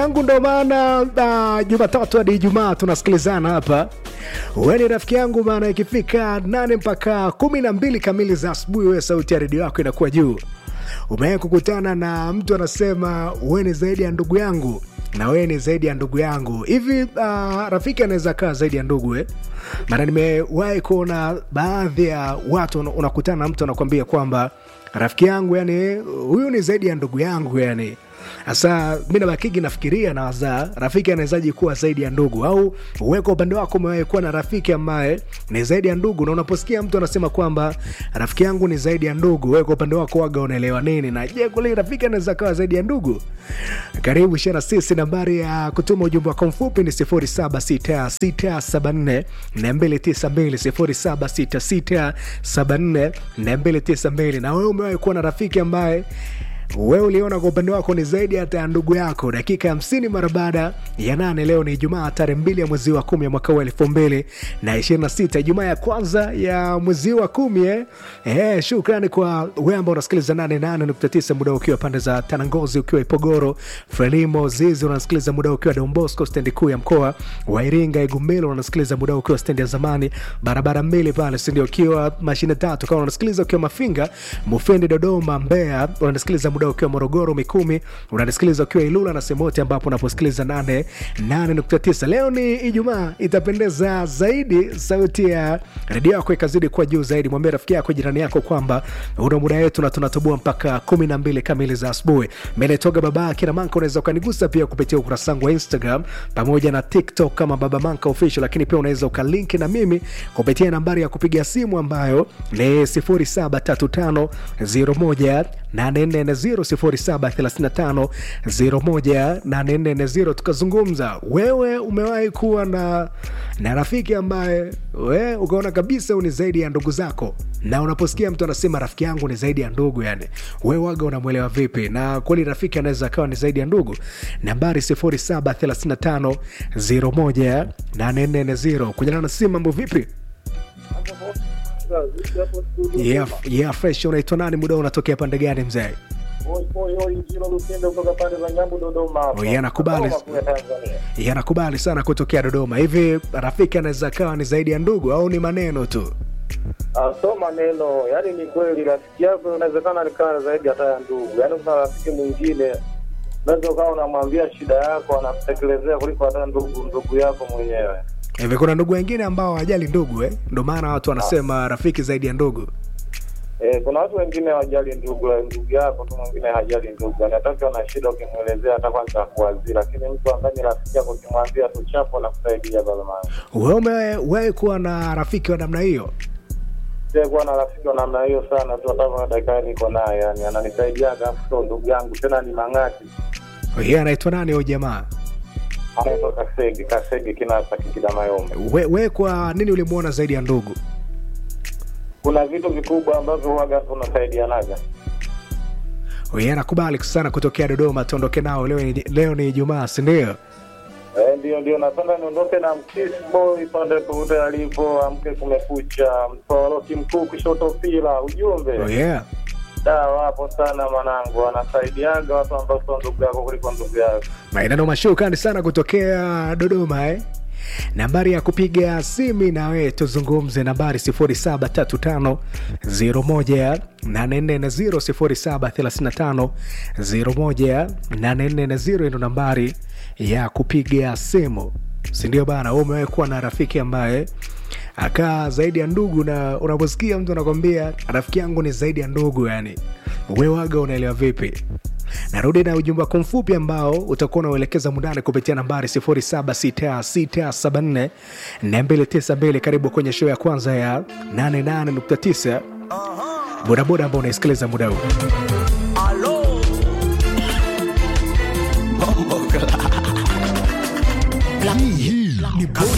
yangu, ndo maana uh, Jumatatu hadi Ijumaa tunasikilizana hapa. Wewe ni rafiki yangu, maana ikifika nane mpaka kumi na mbili kamili za asubuhi, wewe sauti ya redio yako inakuwa juu. Umewahi kukutana na mtu anasema wewe ni zaidi ya ndugu yangu na wewe ni zaidi ya ndugu yangu hivi? Uh, rafiki anaweza kaa zaidi ya ndugu eh? Maana nimewahi kuona baadhi ya watu unakutana na mtu anakwambia kwamba rafiki yangu, yani huyu ni zaidi ya ndugu yangu yani Sasa mi nabakigi nafikiria na waza rafiki anawezaji kuwa zaidi ya ndugu, au wewe kwa upande wako umewahi kuwa na rafiki ambaye ni zaidi ya ndugu? Na unaposikia mtu anasema kwamba rafiki yangu ni zaidi ya ndugu, wewe kwa upande wako waga unaelewa nini? Na je, kweli rafiki anaweza kawa zaidi ya ndugu? Karibu shana sisi, nambari ya kutuma ujumbe wako mfupi ni 076674 292 076674 292. Na wewe umewahi kuwa na rafiki ambaye wewe uliona kwa upande wako ni zaidi hata ya ndugu yako. Dakika hamsini mara baada ya nane. Leo ni Ijumaa tarehe mbili ya mwezi wa kumi ya mwaka huu elfu mbili na ishirini na sita Ijumaa ya kwanza ya mwezi wa kumi eh. Eh, shukrani kwa wewe ambao unasikiliza nane nane nukta tisa muda ukiwa pande za Tanangozi, ukiwa Ipogoro, Frelimo, Zizi unasikiliza muda ukiwa Don Bosco stendi kuu ya mkoa wa Iringa, Igumbelo unasikiliza muda ukiwa stendi ya zamani barabara mbili pale, sindio? Ukiwa mashine tatu kama unasikiliza ukiwa Mafinga, Mufindi, Dodoma, Mbeya unasikiliza muda ukiwa Morogoro, Mikumi unanisikiliza ukiwa Ilula na sehemu yote ambapo unaposikiliza nane nane nukta tisa. Leo ni Ijumaa, itapendeza zaidi sauti ya redio yako ikazidi kuwa juu zaidi. Mwambie rafiki yako, jirani yako kwamba una muda wetu na tunatoboa mpaka kumi na mbili kamili za asubuhi. Menetoga baba kina Manka, unaweza ukanigusa pia kupitia ukurasa wangu wa Instagram pamoja na TikTok kama Baba Manka Official, lakini pia unaweza ukalinki na mimi kupitia nambari ya kupiga simu ambayo ni 073501 0735018440 tukazungumza. Wewe umewahi kuwa na, na rafiki ambaye we ukaona kabisa ni zaidi ya ndugu zako, na unaposikia mtu anasema rafiki yangu ni zaidi ya ndugu, yani we waga unamwelewa vipi? Na kweli rafiki anaweza akawa ni zaidi ya ndugu. Nambari 0735018440 kujana na simu. Mambo vipi? Yeah, yeah, fresh. Unaitwa nani? Muda unatokea pande gani mzee? Yanakubali yanakubali sana kutokea Dodoma. Hivi rafiki anaweza kawa ni zaidi ya ndugu au ni maneno tu? So maneno, yani ni kweli, rafiki yako inawezekana nikawa zaidi hata ya ndugu. Yani kuna rafiki mwingine unaweza ukawa unamwambia shida yako anakutekelezea kuliko hata ndugu ndugu yako mwenyewe. Hivi kuna ndugu wengine ambao hawajali ndugu eh? Ndio maana watu wanasema rafiki zaidi ya ndugu. Eh, kuna watu wengine hawajali ndugu ndugu yako tu, mwingine hajali ndugu, anataka na shida, ukimwelezea hata kwanza kuwazia, lakini mtu ambaye ni rafiki yako ukimwambia tu chapo na kusaidia baba mama. Wewe umewahi kuwa na rafiki wa namna hiyo? kuwa na rafiki wa namna hiyo sana tu, hata dakika niko naye, yani ananisaidiaga, afu ndugu yangu tena ni mang'ati. Yeye anaitwa nani huyo jamaa? Anaitwa Kasegi, Kasegi Kinasa Kikida Mayombe. We, we kwa nini ulimuona zaidi ya ndugu? Kuna vitu vikubwa ambavyo huwaga tunasaidianaga. Yeye anakubali sana kutokea Dodoma, tuondoke nao leo. ni- Leo ni Ijumaa, si ndio? Eh, ndio ndio, napenda niondoke na mkisi boy pande popote alipo, amke kumekucha, mtoroki mkuu kushoto pila, ujumbe Oh, yeah. da wapo sana mwanangu, anasaidiaga watu ambao sio ndugu yako kuliko ndugu yako. Maeneo mashukani sana kutokea Dodoma eh? Nambari ya kupiga simu na wewe tuzungumze, nambari 0735018440 0735018440 ndo nambari ya kupiga simu, si ndio bana? Wewe umewahi kuwa na rafiki ambaye akaa zaidi ya ndugu, na unaposikia mtu anakwambia rafiki yangu ni zaidi ya ndugu, yani we waga unaelewa vipi? Narudi na ujumbe wako mfupi ambao utakuwa unauelekeza mundani kupitia nambari 076674 292. Karibu kwenye show ya kwanza ya 88.9 bodaboda ambao unaisikiliza muda huu.